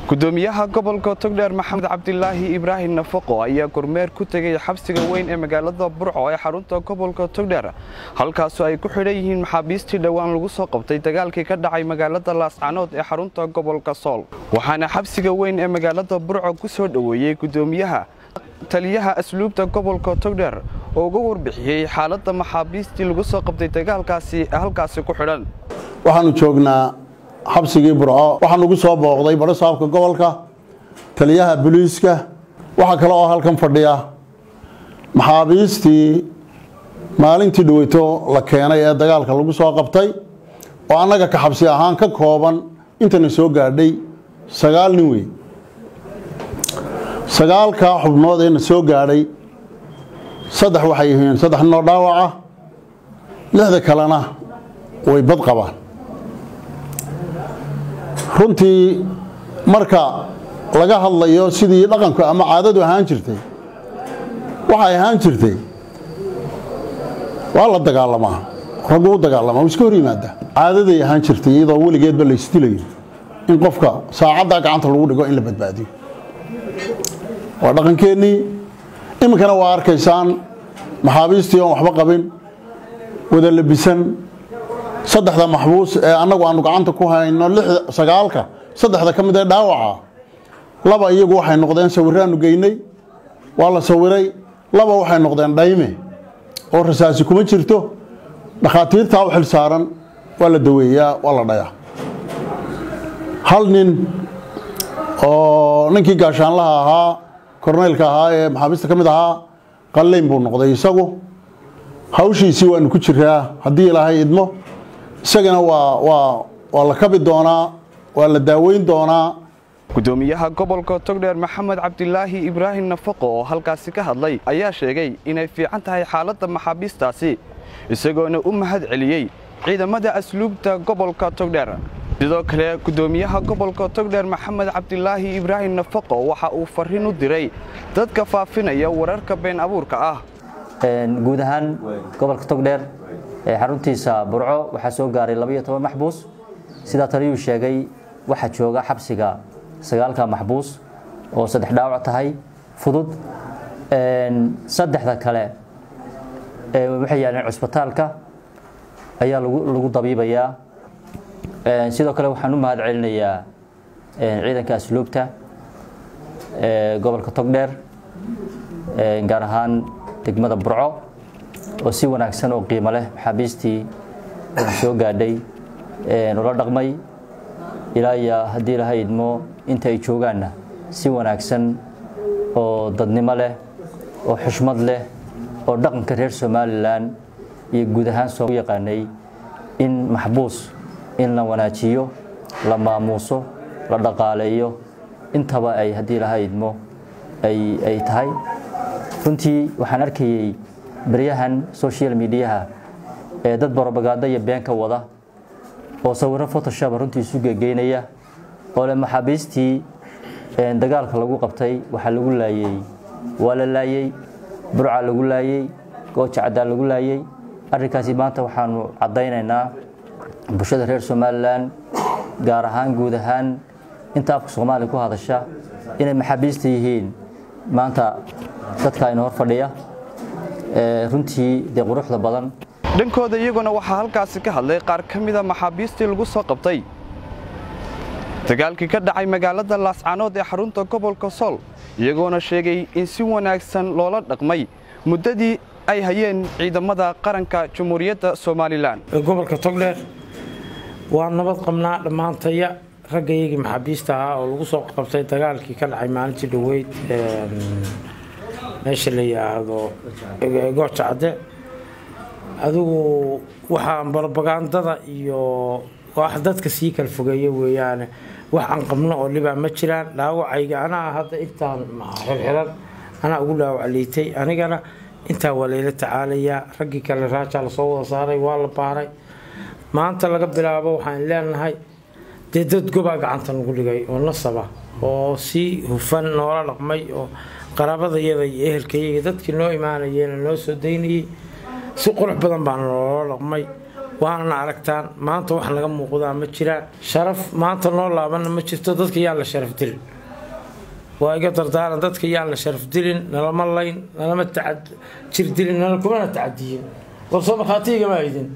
gudoomiyaha gobolka togdheer maxamed cabdilaahi ibraahim nafaqo ayaa kormeer ku tegay xabsiga weyn ee magaalada burco ee xarunta gobolka togdheer halkaasoo ay ku xidhan yihiin maxaabiistii dhowaan lagu soo qabtay dagaalkii ka dhacay magaalada laascanood ee xarunta gobolka sool waxaana xabsiga weyn ee magaalada burco ku soo dhoweeyey gudoomiyaha taliyaha asluubta gobolka togdheer oo uga warbixiyey xaaladda maxaabiistii lagu soo qabtay dagaalkaasi ee halkaasi ku xidhan waxaanu joognaa xabsigii burco waxaa nugu soo booqday baro saabka gobolka taliyaha booliiska waxaa kale oo halkan fadhiya maxaabiistii maalintii dhaweyto la keenay ee dagaalka lagu soo qabtay oo annaga ka xabsi ahaan ka kooban intana soo gaadhay sagaal nin wey sagaalkaa xubnood ee na soo gaadhay saddex waxay yihiin saddex ninoo dhaawaca lixda kalena way bad qabaan runtii marka laga hadlayo sidii dhaqanku ama caadadu ahaan jirtay waxay ahaan jirtay waa la dagaalamaa raggu u dagaalamaa u iska hor yimaada caadaday ahaan jirtay iyadoo weligeedba la isdilayo in qofka saacaddaa gacanta lagu dhigo in la badbaadiyo waa dhaqankeennii iminkana waa arkaysaan maxaabiistii oon waxba qabin wada labisan saddexda maxbuus ee annagu aanu gacanta ku hayno sagaalka saddexda ka mid ee dhaawaca laba iyagu waxay noqdeen sawiraanu geynay waa la sawiray laba waxay noqdeen dhayme oo rasaasi kuma jirto dhakhaatiirtaa u xil saaran waa la daweeyaa waa la dhayaa hal nin oo ninkii gaashaanlaha ahaa korneylka ahaa ee maxaabiista ka mid ahaa qalleyn buu noqday isagu hawshiisii waanu ku jiraa haddii ilaahay idmo isagana waa la kabi doonaa waa la daaweyn doonaa gudoomiyaha gobolka togdheer maxamed cabdilaahi ibraahim nafaqo oo halkaasi ka hadlay ayaa sheegay inay fiican tahay xaaladda maxaabiistaasi isagoona u mahad celiyey ciidamada asluubta gobolka togdheer sidoo kale gudoomiyaha gobolka togdheer maxamed cabdilaahi ibraahim nafaqo waxa uu farriin u diray dadka faafinaya wararka been abuurka ah guud ahaan gobolka togdheer ee xaruntiisa burco waxaa soo gaaray labaiyo toban maxbuus sidaa taliyuu sheegay waxaa jooga xabsiga sagaalka maxbuus oo saddex dhaawac tahay fudud saddexda kale waxay yaaleen cusbitaalka ayaa lagu dabiibayaa sidoo kale waxaan u mahad celinayaa ciidanka asluubta gobolka togdheer gaar ahaan degmada burco oo si wanaagsan oo qiimo leh maxaabiistii soo gaadhay ula dhaqmay ilaa iyo haddii laha idmo inta ay joogaanna si wanaagsan oo dadnimo leh oo xushmad leh oo dhaqanka reer somalilan iyo guud ahaan soo yaqaanay in maxbuus in la wanaajiyo la maamuuso la dhaqaaleeyo intaba ay haddii laha idmo ay tahay runtii waxaan arkayey baryahan social mediaha ee dad barobagaado iyo been ka wada oo sawiro photoshop runtii isu gegeynaya oo le maxaabiistii dagaalka lagu qabtay waxaa lagu laayey waa la laayey burca lagu laayey gooja caddaa lagu laayey arrinkaasi maanta waxaanu caddaynaynaa bulshada reer somalilan gaar ahaan guud ahaan inta afka soomaaliya ku hadasha inay maxaabiista yihiin maanta dadka ina hor fadhiya runtii dee quruxda badan dhankooda iyaguna waxaa halkaasi ka hadlay qaar ka mida maxaabiistii lagu soo qabtay dagaalkii ka dhacay magaalada laascanood ee xarunta gobolka sool iyagoona sheegay in si wanaagsan loola dhaqmay muddadii ay hayeen ciidamada qaranka jamhuuriyadda somalilan gobolka togdheer waa nabad qabnaa dhammaantaya raggayagii maxaabiista ahaa oo lagu soo qabtay dagaalkii ka dhacay maalintii dhoweyd meesha la yidhaahdo gooja cadde adigu waxaan barobagandada iyo wax dadka sii kala fogeeya weeyaane wax aan qabno oo dhibaa ma jiraan dhaawacayga anaa hadda intaan xirxiran anaa ugu dhaawac liitay anigana intaa waa layla tacaalayaa raggii kale raajaa lasoo wada saaray waa la baaray maanta laga bilaabo waxaan leenahay dee dad gobaa gacanta nagu dhigay oo nasaba oo si hufan noola dhaqmay oo qaraabadayada iyo ehelkayaga dadkii noo imaanayeena noo soo daynayey si qurux badan baana loola dhaqmay waana aragtaan maanta wax naga muuqdaa ma jiraan sharaf maanta noo laabanna ma jirto dadka yaan la sharaf dilin waa iga dardaaran dadka yaan la sharaf dilin nalama layn nalama jir dilin nala kumana tacadiyin warsoo markhaatiigama aydin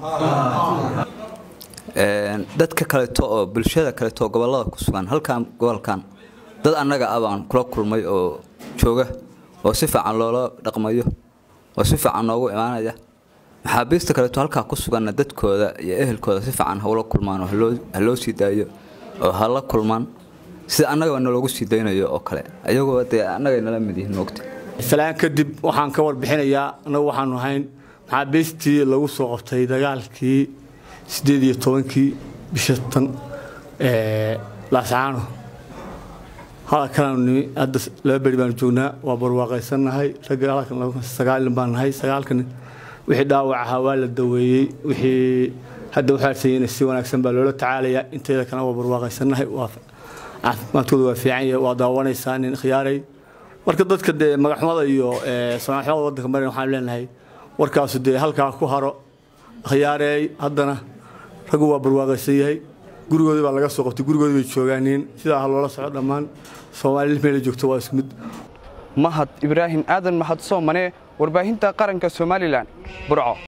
dadka kaleeto oo bulshada kaleeto oo gobolada ku sugan halkan gobolkan dad annaga ah baan kula kulmay oo jooga oo si fiican loola dhaqmayo oo si fiican noogu imaanaya maxaabiista kaleeto halkaa ku suganna dadkooda iyo ehelkooda si fiican hawla kulmaan oo ha loo sii daayo oo hala kulmaan sida annagaba naloogu sii daynayo oo kale ayagoo dee annagay nala mid yihiin moogta salaan kadib waxaan ka warbixinayaa annagu waxaanu ahayn maxaabiistii lagu soo qabtay dagaalkii siddeed iyo tobankii bisha tan laascaano halkanaanu nimi hadda laba beri baanu joognaa waa barwaaqaysannahay ragga halkan sagaalin baan nahay sagaalkan wixii dhaawac ahaa waa la daweeyey wixii hadda waxaasayeen si wanaagsan baa loola tacaalayaa inteeda kana waa barwaaqaysannahay waa caafimaadkooda waa fiican yahay waa daawanaysaa nin khiyaaray marka dadka dee magaxumada iyo samaxumada waddanka marin waxaan leenahay warkaasu dee halkaa ku haro khiyaareey haddana raggu waa barwaaqaysan yahay gurigoodii baa laga soo qabtay gurigoodii bay joogaaniin sidaa ha loola soco dhammaan soomaali meela joogto waa isku mid mahad ibraahim aadan mahad soomane warbaahinta qaranka somalilan burco